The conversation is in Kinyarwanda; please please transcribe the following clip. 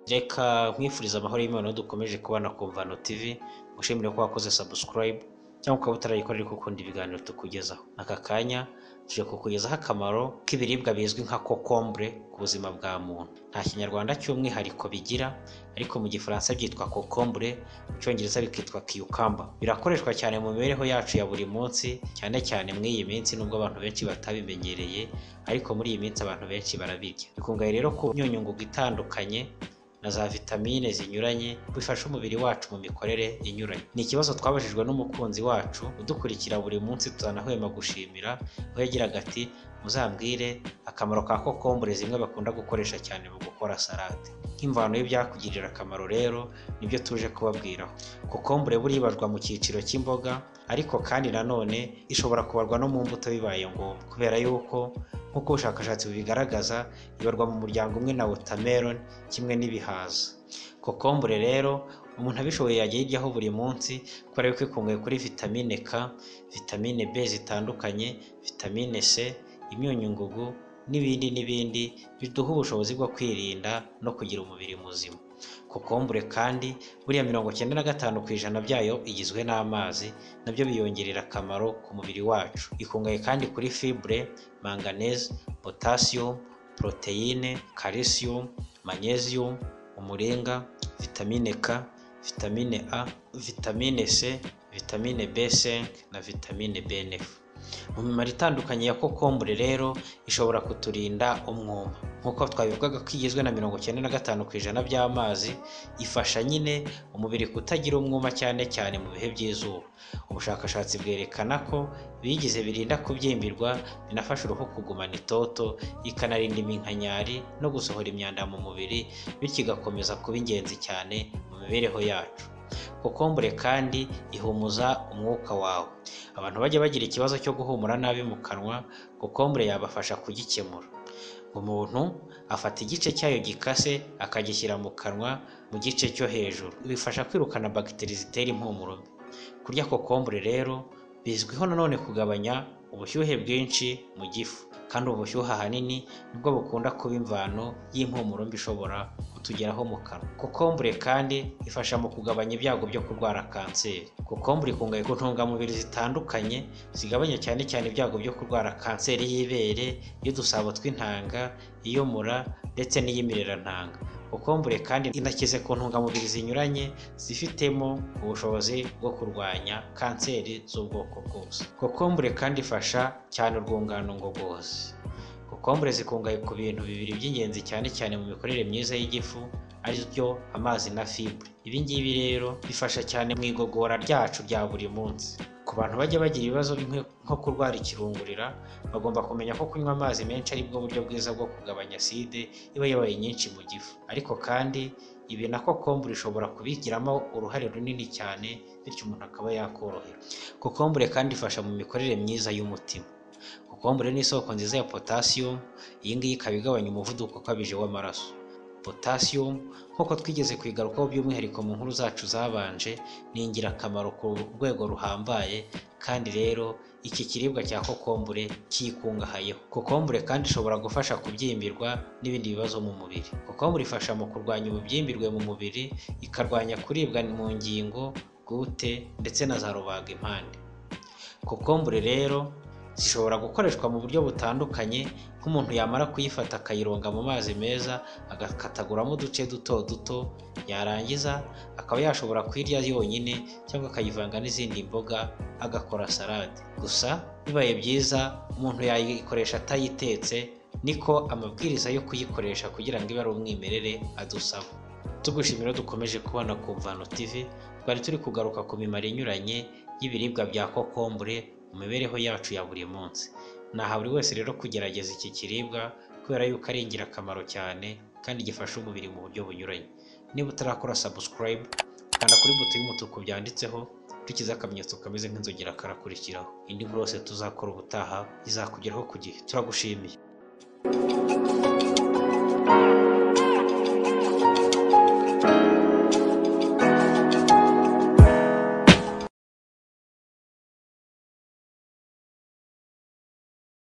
reka nkwifurize amahoro y'Imana dukomeje kubana ku Mvano TV ngushimire ko wakoze subscribe cyangwa ukaba utarayikora ariko ukunda ibiganiro tukugezaho aka kanya tuje kukugezaho akamaro k'ibiribwa bizwi nka kokombure ku buzima bwa muntu nta kinyarwanda cy'umwihariko bigira ariko mu gifaransa byitwa kokombure mu cyongereza bikitwa cucumber birakoreshwa cyane mu mibereho yacu ya buri munsi cyane cyane muri iyi minsi nubwo abantu benshi batabimenyereye ariko muri iyi minsi abantu benshi barabirya bikungahaye rero ku myunyungugu itandukanye na za vitamine zinyuranye bifasha umubiri wacu mu mikorere inyuranye ni ikibazo twabajijwe n'umukunzi wacu udukurikira buri munsi tutanahwema gushimira aho yagiraga ati muzambwire akamaro ka kokombure zimwe bakunda gukoresha cyane mu gukora salade nk'imvano y'ibyakugirira akamaro rero nibyo tuje kubabwiraho kokombure buriya ibarwa mu cyiciro cy'imboga ariko kandi nanone ishobora kubarwa no mu mbuto bibaye ngombwa kubera yuko nk'uko ubushakashatsi bubigaragaza ibarwa mu muryango umwe na watermelon kimwe n'ibihaza kokombure rero umuntu abishoboye yajya ayiryaho buri munsi kubera yuko ikungahaye kuri vitamine K vitamine B zitandukanye vitamine C imyunyungugu n'ibindi n'ibindi biduha ubushobozi bwo kwirinda no kugira umubiri muzima kokombure kandi buriya mirongo icyenda na gatanu ku ijana byayo igizwe n'amazi nabyo biyongerera akamaro ku mubiri wacu ikungahaye kandi kuri fibre manganese potassium poroteyine calcium magnesium umuringa vitamine K vitamine A vitamine C vitamine B5 na vitamine B9 mu mimaro itandukanye ya kokombure rero ishobora kuturinda umwuma nk'uko twabivugaga ko igizwe na mirongo icyenda na gatanu ku ijana by'amazi ifasha nyine umubiri kutagira umwuma cyane cyane mu bihe by'izuba ubushakashatsi bwerekana ko bigize birinda kubyimbirwa binafasha uruhu kugumana itoto ikanarinda iminkanyari no gusohora imyanda mu mubiri bityo igakomeza kuba ingenzi cyane mu mibereho yacu kokombure kandi ihumuza umwuka wawe abantu bajya bagira ikibazo cyo guhumura nabi mu kanwa kokombure yabafasha kugikemura umuntu afata igice cyayo gikase akagishyira mu kanwa mu gice cyo hejuru bifasha kwirukana bagiteri zitera impumuro mbi kurya kokombure rero bizwiho nanone kugabanya ubushyuhe bwinshi mu gifu kandi ubushyuhe ahanini nibwo bukunda kuba imvano y'impumuro mbi ishobora kutugeraho mu kanwa kokombure kandi ifasha mu kugabanya ibyago byo kurwara kanseri kokombure ikungahaye ku ntungamubiri zitandukanye zigabanya cyane cyane ibyago byo kurwara kanseri y'ibere y'udusabo tw'intanga iy'umura ndetse n'iy'imirerantanga kokombure kandi inakize ku ntungamubiri zinyuranye zifitemo ubushobozi bwo kurwanya kanseri z'ubwoko bwose kokombure kandi ifasha cyane urwungano ngogozi kokombure zikungahaye ku bintu bibiri by'ingenzi cyane cyane mu mikorere myiza y'igifu ari byo amazi na fibre ibi ngibi rero bifasha cyane mu igogora ryacu rya buri munsi ku bantu bajya bagira ibibazo nko kurwara ikirungurira bagomba kumenya ko kunywa amazi menshi ari bwo buryo bwiza bwo kugabanya aside iba yabaye nyinshi mu gifu ariko kandi ibi na kokombure ishobora kubigiramo uruhare runini cyane bityo umuntu akaba yakorohera kokombure kandi ifasha mu mikorere myiza y'umutima kokombure ni isoko nziza ya potassium iyi ngiyi ikaba igabanya umuvuduko ukabije w'amaraso potassium nk'uko twigeze kuyigarukaho by'umwihariko mu nkuru zacu zabanje ni ingirakamaro ku rwego ruhambaye kandi rero iki kiribwa cya kokombure cyikungahayeho kokombure kandi ishobora gufasha kubyimbirwa n'ibindi bibazo mu mubiri kokombure ifasha mu kurwanya ububyimbirwe mu mubiri ikarwanya kuribwa mu ngingo gute ndetse na za rubagimpande kokombure rero zishobora gukoreshwa mu buryo butandukanye nk'umuntu yamara kuyifata akayironga mu mazi meza agakataguramo uduce duto duto yarangiza akaba yashobora kuyirya yonyine cyangwa akayivanga n'izindi mboga agakora salade gusa bibaye byiza umuntu yayikoresha atayitetse niko amabwiriza yo kuyikoresha kugira ngo ibe ari umwimerere adusaba tugushimira dukomeje kubona ku mvano TV twari turi kugaruka ku mimaro inyuranye y'ibiribwa bya kokombure mu mibereho yacu ya buri munsi naha buri wese rero kugerageza iki kiribwa kubera yuko ari ingirakamaro cyane kandi gifasha umubiri mu buryo bunyuranye niba utarakora subscribe kanda kuri buto y'umutuku byanditseho dukize akamenyetso kameze nk'inzogera karakurikiraho indi nkuru yose tuzakora ubutaha izakugeraho ku gihe turagushimiye